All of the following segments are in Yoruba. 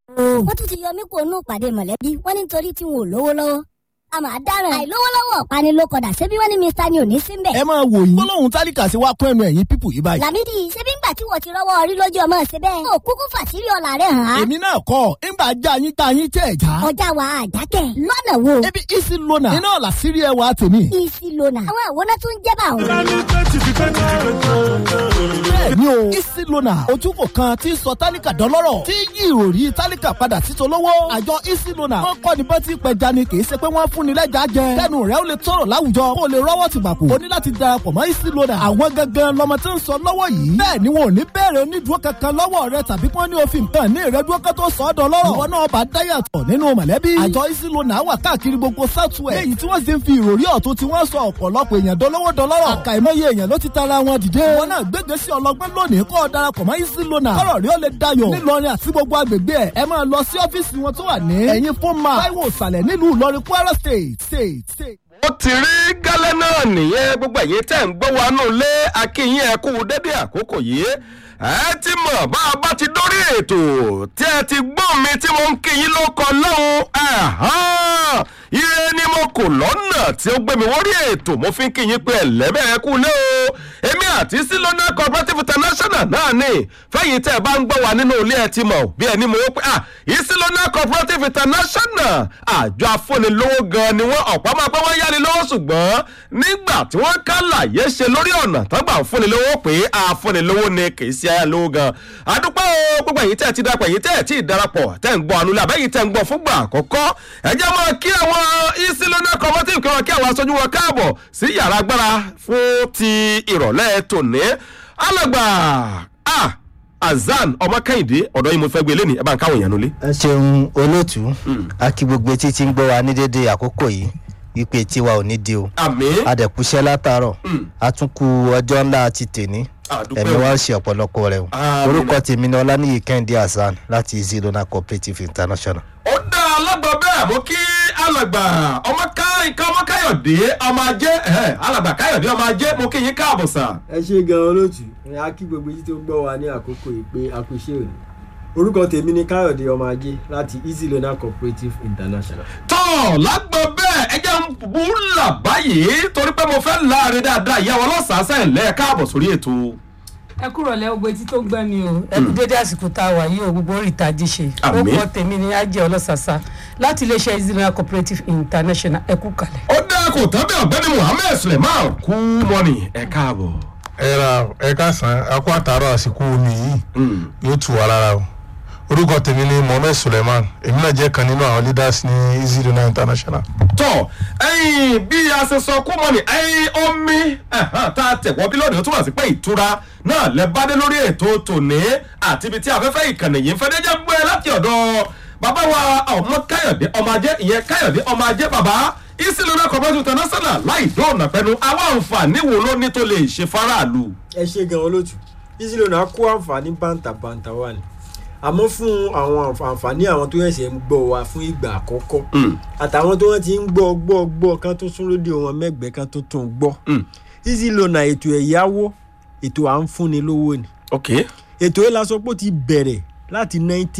wọ́n tún ti yọ mí kó nù pàdé mọ̀lẹ́bí wọ́n ní nítorí tí wọn ò lówó lọ́wọ́ a máa dáràn àìlówólọ́wọ́ ọ̀pani ló kọ̀dà ṣebí wọ́n ní mr ni ò ní sí mbẹ̀. ẹ máa wò yín gbólóhùn tálíkà sí wa kún ẹnu ẹ̀yìn pípù yìí báyìí. làmídì ṣebí ńgbà tí wọ́n ti rọ́wọ́ orí lójú ọmọ ṣe bẹ́ẹ̀. ó kúkú fàṣírí ọ̀la rẹ̀ hàn án. èmi náà kọ́ ńgbà já yín tá yín tẹ̀ já. ọjà wa àjákẹ́ lọ́nà wo. ebi isi lona iná ọ̀la sírí ẹwà tèmi. isi lona àwọn àwòrán tó ń jẹ́ bá òun. bẹ́ẹ̀ni o isi lona ojúkò kan tí ń sọ tálíkà dọ́lọ́rọ̀ tí yí ìròrí tálíkà padà sí tolówó. àjọ isi lona wọn kọ́ ni bọ́tí pẹja ni kì í ṣe pé wọ́n fún ni lẹ́jà jẹ. kẹ́nu rẹ̀ ó lè tọrọ láwùjọ kó o lè rọ́wọ́ ti gbàpò. o ní láti darapọ̀ mọ́ isi lona. àwọn gangan lọmọ tí ń sọ lọ́wọ́ yìí. bẹ́ẹ̀ ni wọn ò ní bẹ̀rẹ̀ onídùúró kankan lọ́wọ́ rẹ tàbí kí wọ́n ní òfin kan ní ìrẹ́dúró kan tó sọ ọ́ dọ́lọ́rọ̀. ìwọ náà bá dáyàtọ̀ nínú mọ̀lẹ́bí. àjọ isi lona wà káàkiri gbogbo southwest. léyìí tí wọ́n sì ń fi ìròrí ọ̀tún tí wọ́n sọ ọ̀pọ̀lọpọ̀ èèyàn dọ́lọ́wọ́ dọ́lọ́rọ̀. àkàìmọye èèyàn ló ti tara wọn dìde. wọn náà gbégbé sí ọlọgbọ́n lónìí kọ́ ọ darapọ̀ mọ́ isi lona. kọ́rọ̀ rí ó lè dayọ̀. nílọrin àti gbogbo agbègbè ẹ̀ ẹ máa lọ sí ọ́fíìsì wọn tó wà ní. ẹ̀yìn fún ma táíwò ìsàlẹ̀ nílùú ìlọrin kwara state state state. ó ti rí gálẹ́ náà nìyẹn gbogbo ẹ̀yin tẹ̀ ń gbọ́ wa nù lé akínyìn ẹ kú dédé àkókò yìí ẹ ti mọ̀ bá a bá ti dórí ètò tí ẹ ti gbọ́ mi tí mo ń kíyìn ló kọ lọ́hùn ire ni mo kò lọ́nà tí ó gbé mi wórí ètò mo fi ń kíyìn pé ẹ̀lẹ́bẹ̀ẹ́ kú lé o èmi àti silona cooperative international náà ni fẹ́yìn tẹ́ ẹ bá ń gbọ́ wa nínú ilé ẹ ti mọ̀ bí ẹni mo pé ah isilona cooperative international àjọ afúnilówó gan ni wọ́n ọ̀pọ̀ máa pẹ́ wọ́n yáni lọ́wọ́ ṣùgbọ́n nígbà tí wọ́n ká láyé ṣe lórí ọ̀nà tọ́gbà fúnilówó pé afúnilówó ni kì í ṣe ayálówó gan adúpẹ́ o gbogbo ẹ̀yin tẹ́ ẹ ti darapọ̀ ẹ̀yin tẹ́ ẹ ti darapọ̀ tẹ́ ń gbọ́ ànulẹ̀ àbẹ́yìn tẹ́ ń gbọ́ fúngbà àkọ́kọ́ ẹ jẹ́ máa kí àwọn isilona cooperative kí wọ́n kí àwọn aṣojú wọn káàbọ̀ sí yàrá agbára fún ti ìrọ̀lẹ́ tòní alàgbà ah azan ọmọ kẹ́hìndé ọ̀dọ́ yìí mo fẹ́ gbé lẹ́nu ẹ bá ń káwọn èèyàn nulẹ̀. ẹ ṣeun olóòtú a kí gbogbo etí tí ń gbọ́ wa ní dédé àkókò yìí wípé tiwa ò ní di o àmì adẹ̀kúṣẹ́ látàárọ̀ a tún ku ọjọ́ ńlá ti tèní àdúpẹ́ ẹ̀mí o. wa ń ṣe ọ̀pọ̀lọpọ̀ rẹ̀ o Àmín. orúkọ tèmi ni ọlánìyí kẹ́hìndé hasan láti zidona cooperative international. ó dá alágbà bẹ́ẹ̀ mo kí alàgbà ọmọ ká nǹkan ọmọ káyọ̀dé ọmọ ajé ẹ̀hẹ́, alàgbà káyọ̀dé ọmọ ajé mo kí yín káàbọ̀ sà. ẹ ṣe gan olóòtú ẹ á kí gbogbo yìí tó ń gbọ́ wa ní àkókò yìí pé a kú iṣẹ́ òní orúkọ tèmi ni káyọ̀dé ọmọ ajé láti easy loan cooperative international. tọ́ lágbà bẹ́ẹ̀ ẹ jẹ́ ń bú là báyìí torí pé mo fẹ́ láàrin dáadáa ìyàwó ọlọ́sàásẹ̀ ńlẹ̀ káàbọ̀ sórí ètò. ẹ kúrò lẹ gbogbo etí tó ń gbẹ mi o ẹ kú dédé àsìkò tá a wà yìí o gbogbo orí ìtají ṣe ó Àmín. kọ tèmi ní ajé ọlọ́sàsà láti iléeṣẹ́ easy cooperative international ẹ kú kalẹ̀. ó dá kò tán bí ọ̀gbẹ́ni muhammed suleiman kú mọ́nì ẹ káàbọ̀. ẹ ra ẹ káàsán akó àtàrọ àsìkò omi yìí yóò tù wá lára o orúkọ tèmi ni mohammed suleiman èmi náà jẹ́ kan nínú àwọn leaders ní easy donor international. tọ ẹyin bí a ṣe sọ kú mọ́ni ẹyin omi ẹ̀hán, tá a tẹ̀wọ́ bí lónìí ó túmọ̀ sí pé ìtura náà lẹ bá dé lórí ètò tòní àti ibi tí afẹ́fẹ́ ìkànnì yìí ń fẹ́ déjẹ́ gbé láti ọ̀dọ̀ bàbá wa ọmọ káyọ̀dé ọmọ ajé ìyẹn káyọ̀dé ọmọ ajé bàbá ìsìlónà cooperative international láì dóònà pẹ̀lú àwọn àǹfààní wo ló ní tó lè ṣe faraàlú. ẹ ṣe gan olóòtú easy loan á kó àǹfààní bàǹtàbàǹtà wà ní àmọ́ fún àwọn àǹfà- àǹfààní àwọn tó yẹ̀sẹ̀ ń gbọ́ wa fún ìgbà àkọ́kọ́ àtàwọn tó wọ́n ti ń gbọ́ gbọ́ gbọ́ kan tó sún rédíò wọn mẹ́gbẹ̀ẹ́ kan tó tún gbọ́ easy loan à ètò ẹ̀yáwó ètò à ń fúnni lówó ni ok ètò yìí la sọ pé ó ti bẹ̀rẹ̀ láti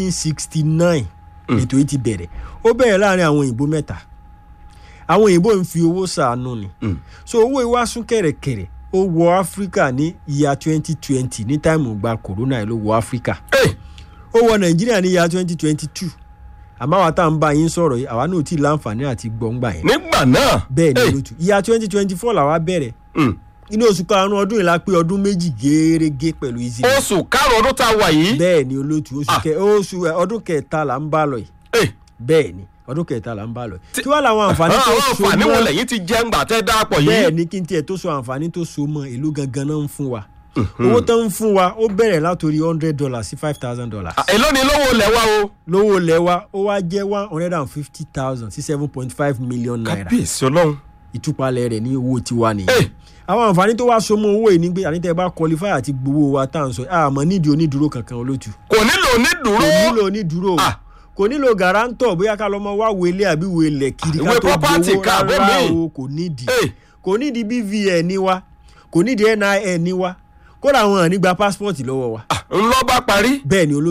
1969 ètò yìí ti bẹ̀rẹ̀ ó bẹ̀rẹ̀ láàrin àwọn òyìnbó mẹ́ta àwọn òyìnbó ń fi owó sàánú ni so owó ìwá sún kẹ̀rẹ̀kẹ̀rẹ̀ ó wọ áfíríkà ní ìyá 2020 ní táìmù gba corona yìí ló wọ áfíríkà Hey. ó wọ nàìjíríà ní ìyá 2022 àmọ́ àwa tá à ń bá yín sọ̀rọ̀ yìí àwa náà ò tí ì láǹfààní àti gbọ̀ngbà yẹn nígbà náà. bẹ́ẹ̀ ni Hey. olótú ìyá 2024 làwa bẹ̀rẹ̀ Mm. inú oṣù karùn-ún ọdún yìí la pé ọdún méjì géérégé pẹ̀lú easy Loan oṣù karùn-ún ọdún tá a wà yìí. bẹ́ẹ̀ ni olóòtú oṣù Ah. kẹ oṣù ẹ, ọdún kẹta là ń bá lọ yìí Hey. bẹ́ẹ̀ ni ọdún kẹta là ń bá lọ yìí tí wàá làwọn àǹfààní tó àwọn so àǹfààní wo mọ́ lẹ́yìn ti jẹ́ ńgbà tẹ́ dáàpọ̀ yìí. bẹ́ẹ̀ ni kí n tiẹ̀ tó so àǹfààní tó so mọ́ èló gangan náà ń fún wa owó tó ń fún wa ó bẹ̀rẹ̀ látòrí hundred dollars sí five thousand dollars Ah, èló ni lówó lẹ̀ wá o. lówó lẹ́wà ó wá jẹ́ one hundred and fifty thousand sí seven point five million naira kábíyèsí ọlọ́run. ìtúpalẹ̀ rẹ̀ ní owó tiwa Hey. nìyẹn àwọn àǹfààní tó wá so mọ́ owó yìí ni pé ànítẹ́ bá qualify àti gbowó wa tá à ń sọ àmọ́ nídìí onídùúró kankan olótù kò nílò kò onídùúró. nílò onídùúró o Ah. kò nílò garanto bóyá ká lọ́mọ wá wọlé àbí wọlé kiri Ìwé ká tó property gbowó ká, rárá bẹ́ẹ̀ mi. o kò nídìí Hey. kò nídìí bvn ní wa kò nídìí nin ní wa kódà àwọn àní gba passport lọ́wọ́ wa ńlọ bá parí. bẹ́ẹ̀ ni olóòtú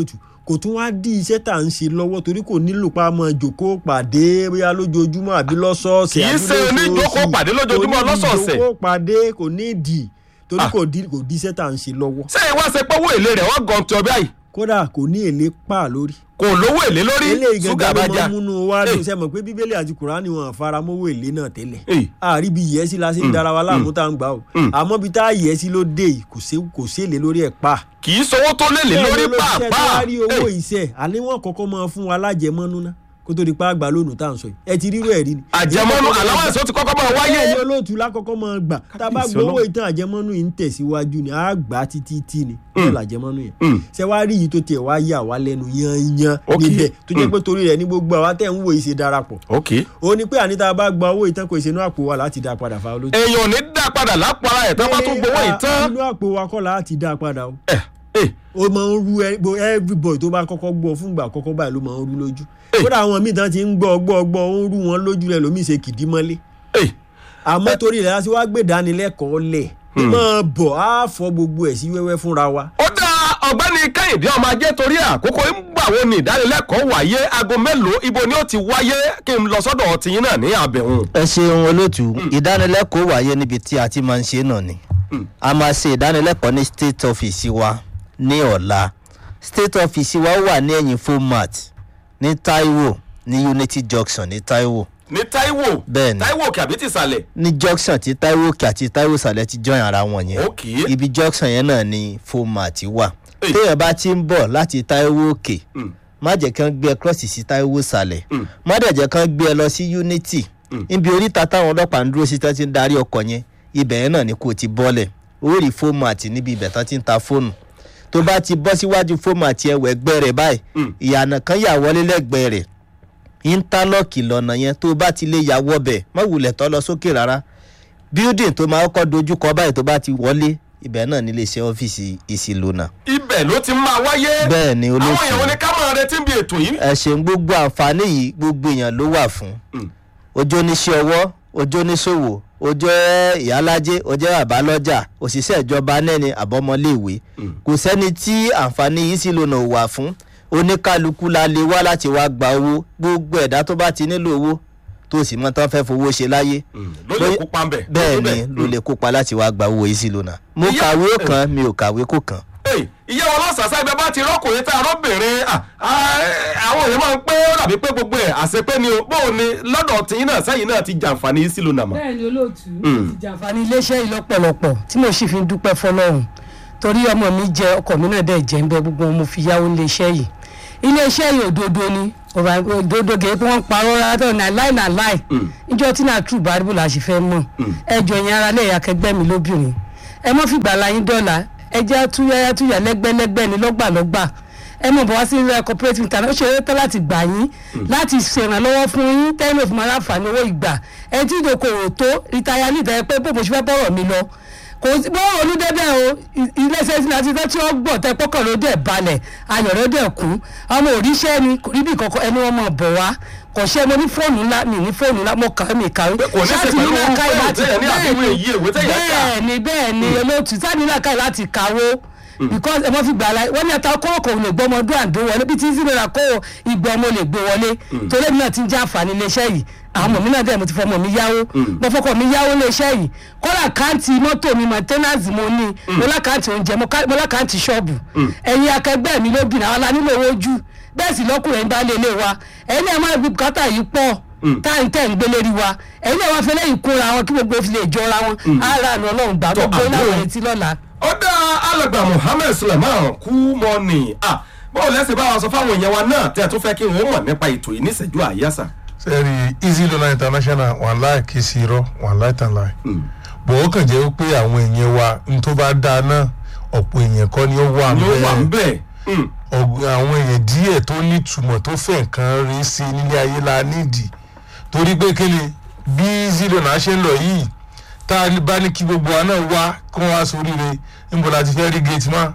kò tún wá dí iṣẹ́ tá à ń ṣe lọ́wọ́ torí kò nílò pa mọ́ jòkó pàdé bóyá lójoojúmọ́ àbí lọ́sọ̀ọ̀sẹ̀ Kì í àbí ṣe oníjókòó lóṣooṣù. pàdé lójoojúmọ́ Kò ní lọ́sọ̀ọ̀sẹ̀. ìjókòó pàdé kò ní ìdì torí Ah. kò dí kò dí iṣẹ́ tá à ń ṣe lọ́wọ́ ṣé ìwá ṣe pé owó èlé rẹ̀ wọ́n gan tí ọbẹ̀ yìí kódà kò ní èlé pa lórí kò lówó èlé lórí eléyìí ṣúgà gangan bá ló já máa ń múnú wa Eh. dùn sẹ́mọ̀ pé bíbélì àti kùránì wọn faramọ́wọ́ èlé náà tẹ́lẹ̀ Eh. àárí bí yẹ́sí la ṣe ń dára wa láàmú tá à ń gbà o àmọ́ bí tá a yẹ́sí ló dé yìí kò sí kò sí èlé lórí ẹ̀ pa. kì í sowó tó lélẹ̀ lórí Bẹ́ẹ̀ ló ṣiṣẹ́ tó pàápàá wá rí owó Eh, iṣẹ́ àní wọn kọ́kọ́ máa fún wa lájẹmọ́nú ná kó tó di pa àgbà lónìí tá à ń sọ yìí ẹ ti rírú ẹ̀ rí ni. àjẹmọ́nú aláwọ̀ èso ti kọ́kọ́ máa wáyé wáyé ẹni olóòtú lákọ́kọ́ máa gbà tá a bá Kábíyèsí gbowó Ọlọ́run. ìtàn àjẹmọ́nú yìí ń tẹ̀síwájú ni a gbà á títí tí ni bẹ́ẹ̀ làjẹmọ́nú yẹn Mm. ṣé wàá rí yìí tó tiẹ̀ wá yà wá lẹ́nu yányán Ok. níbẹ̀ tó jẹ́ Mm. pé torí rẹ̀ ní gbogbo àwa tẹ̀ ń wo ìṣe darapọ̀ ok ó ní pé àní tá a bá gba owó ìtàn kò ìṣẹ́nu àpò wa láti dá a padà fa olóòtú. èèyàn ò ní dá padà lápò ara ẹ̀ tó bá tún gbowó ìtàn inú àpò wa kọ́ láti dá a padà o ẹ̀ ẹ̀ ó máa ń rú ẹ- bo- everybody tó bá kọ́kọ́ gbọ́ fúngbà àkọ́kọ́ báyìí ló máa ń rú lójú Eh. kódà àwọn míì tán ti ń gbọ́ gbọ́ gbọ́ ó ń rú wọn lójú rẹ̀ lómi ṣe kìdí mọ́lé ẹ̀ àmọ́ torí rẹ̀ láti wá gbé ìdánilẹ́kọ̀ọ́ lẹ̀ máa bọ̀ á fọ gbogbo ẹ̀ sí wẹ́wẹ́ fúnra wa. ó dá ọ̀gbẹ́ni kẹ́hìndé ọmọ ajé torí àkókò ń gbà wo ni ìdánilẹ́kọ̀ọ́ wáyé aago mélòó ibo ni ó ti wáyé kí n lọ sọ́dọ̀ tiyín náà ní àbẹ̀wọ̀n. ẹ ṣeun olóòtú ìdánilẹ́kọ̀ọ́ wáyé níbi tí a ti máa ń ṣe náà ni a máa ṣe ìdánilẹ́kọ̀ọ́ ní state office wa ní ọ̀la state office wa wà ní ẹ̀yìn format ní taiwo ní unity junction ní taiwo ní taiwo Bẹ́ẹ̀ni. taiwo òkè àbí tìsàlẹ̀ ní junction tí taiwo òkè àti taiwo sàlẹ̀ ti join ara wọn yẹn Ok. ibi junction yẹn náà ni format wà Hey. téèyàn bá ti ń bọ̀ láti taiwo òkè Mm. má jẹ́ kí wọ́n gbé ẹ cross sí taiwo sàlẹ̀ Mm. má dẹ̀ jẹ́ kí wọ́n gbé ẹ lọ sí unity níbi oríta táwọn ọlọ́pàá ń dúró sí tán ti ń darí ọkọ̀ yẹn ibẹ̀ yẹn náà ni kò ti bọ́lẹ̀ ó rí format níbi ibẹ̀ tán ti ń ta fóònù tó bá ti bọ́ síwájú format yẹn wẹ̀gbẹ́ rẹ̀ báyìí Mm. ìyànà kan yà wọlé lẹ́gbẹ̀ẹ́ rẹ̀ íńtálọ́ọ̀kì lọ́nà yẹn tó bá ti lè yà wọbẹ̀ má wulẹ̀ tọ́ lọ sókè rárá building tó máa kọ́ dojú kọ báyìí tó bá ti wọlé ibẹ̀ náà nílé iṣẹ́ ọ́fíìsì ìsìlónà. ibẹ̀ ló ti máa wáyé bẹ́ẹ̀ ni àwọn olóòtú èèyàn wọn ni ká máa retí bí ètò yìí. ẹ ṣeun gbogbo àǹfààní yìí gbogbo èèyàn ló wà fún Mm. ojú oníṣẹ́ ọwọ́ ojú oníṣòwò ojú ìyálájé ojú àbálọ́jà òṣìṣẹ́ ìjọba nẹ́ni àbọ́mọléèwé kò sẹ́ni tí àǹfààní yìí sì lónà wà fún oníkálukú la lè wá láti wá gba owó gbogbo ẹ̀dá tó bá ti nílò owó tó sì mọ tán fẹ́ fowó ṣe láyé ló lè kópa ń bẹ̀. bẹ́ẹ̀ ni ló lè kópa láti wá gba owó yìí sí lónà mo Ìyá- kàwé ó kàn mi ò kàwé kó kàn Hey, ìyá wọn lọ́sàásá ibẹ̀ bá ti rọ́kùnrin tá a rọ́bìnrin ah, ah, àwọn èèyàn máa ń pé ó dàbí pé gbogbo ẹ̀ àṣepé ni o bóun ni lọ́dọ̀ tìyín náà sẹ́yìn náà ti jàǹfààní yìí sílùú nàmọ́. bẹ́ẹ̀ ni olóòtú ìjàǹfààní iléeṣẹ́ yìí lọ́pọ̀lọpọ̀ tí mo sì fi ń dúpẹ́ fọlọ́run torí ọmọ mi jẹ ọkọ mi náà dẹ̀ jẹ́ ń bẹ gbogbo wọn mo fi yáwó iléeṣẹ́ yìí iléeṣẹ́ yìí òdodo ni ọ̀rọ̀ òdodo gèé pé wọ́n ń parọ́ rárá tó ní láì náà láì níjọ́ tí náà true bible la ṣe fẹ́ mọ̀ ẹjọ́ yẹn ara lẹ́yìn akẹgbẹ́ mi lóbìnrin ẹ mọ́ fìgbà láyín dọ́là ẹ jẹ́ túyáyá túyà lẹ́gbẹ́lẹ́gbẹ́ ni lọ́gbàlọ́gbà ẹ mọ̀ bọ̀ wá sí ilé cooperative internet ó ṣe eré tán láti gbà yín láti ṣèrànlọ́wọ́ fún yín tẹ́lẹ̀ fún aláǹfààní owó ìgbà ẹ tí ìdókòwò tó rìtáyà níta ẹ pé bó mo ṣe fẹ́ bọ̀rọ̀ mi lọ kò sí bó olú débẹ̀ o i- iléeṣẹ́ tí láti fẹ́ tí wọ́n gbọ̀ tẹ pọ́kàn ló dẹ̀ balẹ̀ ayọ̀ ló dẹ̀ kú ọmọ òríṣẹ́ ni kò níbi kankan ẹni wọn mọ̀ bọ̀ wá kò ṣe mo ní fóònù ńlá mi ní fóònù ńlá mo kàwé mi kàwé kò ní ṣe Ṣáàtì pẹ̀lú nílà owó káyì fóònù láti- tẹ́yẹ̀ ní àbí ìwé bẹ́ẹ̀ yìí, ìwé tẹ́yẹ̀ kà. bẹ́ẹ̀ ni bẹ́ẹ̀ ni olóòtú sáà nílà káyì láti kàwó because ẹ mọ fi gbà láyé wọn ní ata kọ́wọ́ kò lè gbọ́ ọmọ ọdún àdó wọlé bí tí ń sílẹ̀ kó ìgbà ọmọ lè gbé wọlé torí èmi náà ti ń jẹ́ àǹfààní iléeṣẹ́ yìí àwọn ọmọ mi náà dẹ̀ mo ti fọ ọmọ mi yáwó mo fọkọ mi yáwó iléeṣẹ́ yìí kọ́lá káǹtì mọ́tò mi maintenance mo ní mo lákàǹtì oúnjẹ mo ká- mo lákàǹtì ṣọ́ọ̀bù ẹ̀yin akẹgbẹ́ mi lóbìnrin àwọn alánílò owó jù bẹ́ẹ̀ sì lọ́kùnrin bá lé ilé wa ẹ̀yin náà máa gbé bùkátà yìí pọ̀ táyì tẹ̀ ń gbélé rí wa ẹ̀yin náà wá fẹ́lẹ́ ìkóra wọn kí gbogbo fi lè jọra wọn ara àná ọlọ́run gbà Tọ́, gbogbo náà àbúrò. wọ̀nyí ti lọ́la. ó dá alàgbà muhammed suleiman kú mọ́ni ah, báwo lẹ́sìn bá wa sọ fáwọn èèyàn wa náà tẹ́ ẹ tún fẹ́ kí wọ́n mọ̀ nípa ètò yìí níṣẹ́jú àyàsà. sẹ́ẹ̀rì easy loan international wọ́n láì kí sí irọ́ wọ́n láì tàn láì. bọ̀ ó kàn jẹ́ pé àwọn èèyàn wa n tó bá dáa náà ọ̀pọ̀ èèyàn kọ́ ni ó wà ni ó wà ń bẹ́ẹ̀ bẹ̀. Mm. ọ̀gbìn àwọn èèyàn díẹ̀ tó nítumọ̀ tó fẹ́ nǹkan rí sí i nílé ayé la nídìí torí pé kéle bí easy loan á ṣe ń lọ yìí tá a bá ní kí gbogbo wa náà wá kí wọ́n wá sóríire níbo la ti fẹ́ rí gate man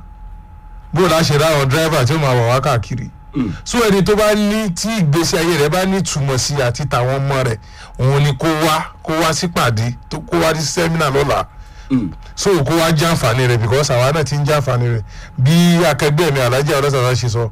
bó la ṣe rá àwọn dírẹ́fà tí ó máa wà wá káàkiri so ẹni tó bá ní tí ìgbésí ayé rẹ bá ní ìtumọ̀ sí àti tàwọn ọmọ rẹ òun ni kó wá kó wá sípàdé tó kó wá sí sẹ́mínà lọ́la so kó wá jẹ́ àǹfààní rẹ because àwa náà ti ń jẹ́ àǹfààní rẹ bí akẹgbẹ́ mi alájà ọlọ́sàdá ṣe sọ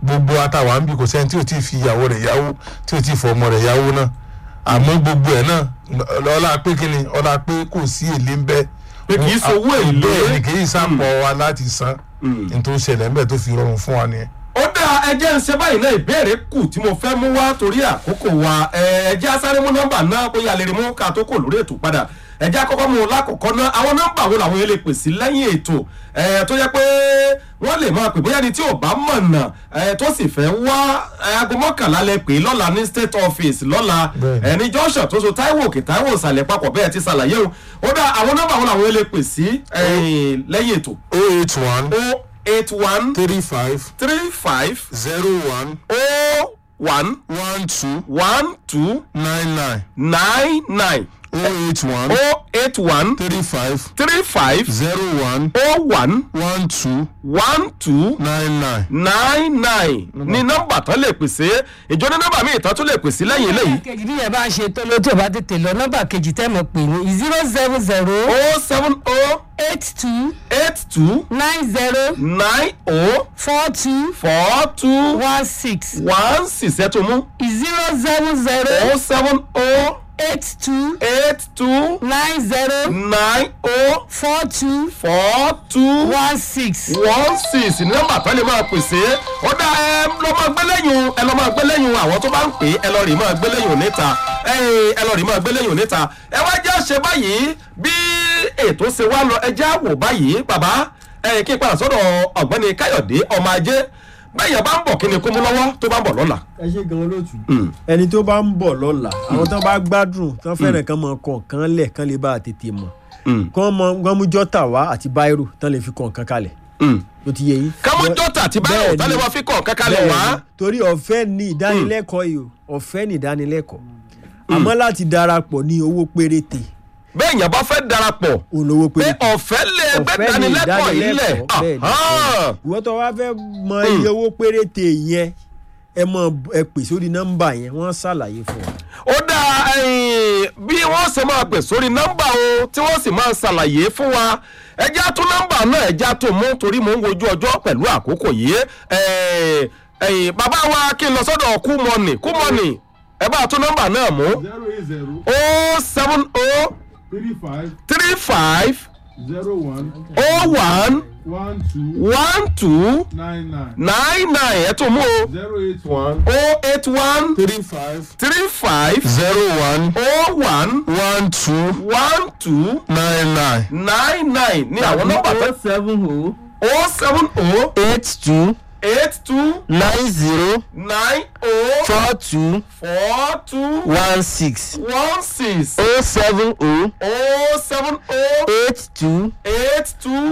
gbogbo àtàwọn àmì kò sẹ́ni tí ò tí ì fi ìyàwó rẹ̀ yáwó tí ò tí ì fọ ọmọ rẹ̀ yáwó náà àmọ́ gbogbo ẹ̀ náà ọlá pé kí ni ọlá pé kò sí èlé ń bẹ́ Pé kì í sowó èlé. bẹ́ẹ̀ ni kì í sàpọ̀ wa láti san ní tó ṣẹlẹ̀ ń bẹ̀ tó fi rọrùn fún wa nìyẹn. ó dá ẹjẹ́ ń ṣe báyìí náà ìbéèrè kù tí mo fẹ́ mú wá torí àkókò wa ẹ, ẹjẹ́ asáré mú nọ́mbà náà bóyá lè rí mú ká tó kò lórí ètò padà ẹjẹ́ akọ́kọ́ mú un lákọ̀ọ́kọ́ náà àwọn nọ́mbà wo làwọn yẹn lè pè sí lẹ́yìn ètò ẹ, tó yẹ pé wọ́n lè máa pè bóyá ni tí ò bá mọ̀nà ẹ, tó sì fẹ́ wá ẹ, aago mọ́kànlá lẹ pè lọ́la ní state office lọ́la Bẹ́ẹ̀ni. ẹni junction tó so Táíwò òkè Táíwò ìsàlẹ̀ papọ̀ bẹ́ẹ̀ ti ṣàlàyé o ó dá àwọn nọ́mbà wo làwọn yẹn lè pè sí ẹ, lẹ́yìn ètò o eight one o eight one three five three five zero one oh one one two one two nine nine nine nine o eight one oh eight one three five three five zero one oh one one two one two nine nine. nine nine ní nọ́mbà tán lè pèsè ìjọ ní nọ́mbà míì tán tún lè pèsè lẹ́yìn eléyìí kejì bí yẹn bá ń ṣe tó ló tí ò bá tètè lọ nọ́mbà kejì tẹ́ mọ̀ pé ní zero seven zero oh seven oh eight two eight two nine zero nine oh four two four two one six one six ẹ̀ tó mú zero seven oh zero seven oh eight two eight two nine zero nine oh four two four two one six. one six ní nọ́mbà tó lè máa pèsè ó dá ẹ lọ máa gbé lẹ́yìn ẹ lọ máa gbé lẹ́yìn àwọn tó bá ń pè é ẹ lọ rí máa gbé lẹ́yìn níta ẹ ẹ lọ rí máa gbé lẹ́yìn níta ẹ wá jẹ́ ṣe báyìí bí ètò ṣe wá lọ ẹ jẹ́ àwò báyìí bàbá ẹ kí n padà sọ́dọ̀ ọ̀gbẹ́ni káyọ̀dé ọmọ ajé bẹ́ẹ̀ yẹn bá ń bọ̀ kí ni kó mú lọ́wọ́ tó bá ń bọ̀ lọ́la. ẹ ṣe gan olóòtú ẹni tó bá ń bọ̀ lọ́la àwọn tó bá gbádùn tó fẹ́ràn kan mọ kọ̀ọ̀kan lẹ̀ kán lè bá a tètè mọ̀ kán mọ kán mú jọ́tà wá àti báírò tán lè fi kọ̀ọ̀kan kalẹ̀ ló ti yé yín. kámú jọ́tà àti báyọ̀ Bẹ́ẹ̀ni. tálẹ̀ wá fi kọ̀ kákalẹ̀ wá. Bẹ́ẹ̀ni, torí ọ̀fẹ́ ni ìdánilẹ́kọ̀ọ́ yìí o ọ̀fẹ́ ni ìdánilẹ́kọ̀ọ́ àmọ́ láti darapọ̀ ní owó péréte bẹ́ẹ̀ yẹn bá fẹ́ darapọ̀ òun lówó pé péréte. ọ̀fẹ́ lè gbẹ́ ọ̀fẹ́ ni dánilẹ́kọ̀ọ́ yìí lẹ̀ ìdánilẹ́kọ̀ọ́ bẹ́ẹ̀ ni Ahán. ìwọ tó wá fẹ́ mọ iye owó péréte yẹn ẹ mọ ẹ pè sórí nọ́mbà yẹn wọ́n ṣàlàyé fún wa. ó dáa ẹ̀yìn, bí wọ́n ṣe máa pè sórí nọ́mbà o tí wọ́n sì máa ṣàlàyé fún wa ẹjá tún nọ́mbà náà ẹjá tó mú torí mò ń wojú ọjọ́ pẹ̀lú àkókò yìí Ẹ̀, ẹ̀yìn, bàbá wa kí n lọ sọ́dọ̀ kú mọ́nì kú mọ́nì ẹ bá tún nọ́mbà náà mú zero eight zero o seven o three five three five zero one o one one two one two nine nine nine nine ẹ tún mú o zero eight one o eight one three five three five zero one o one one two one two nine nine. nine nine ní àwọn nọ́mbà tó seven o o seven o eight two eight two nine zero nine o four two four two one six one six o seven o o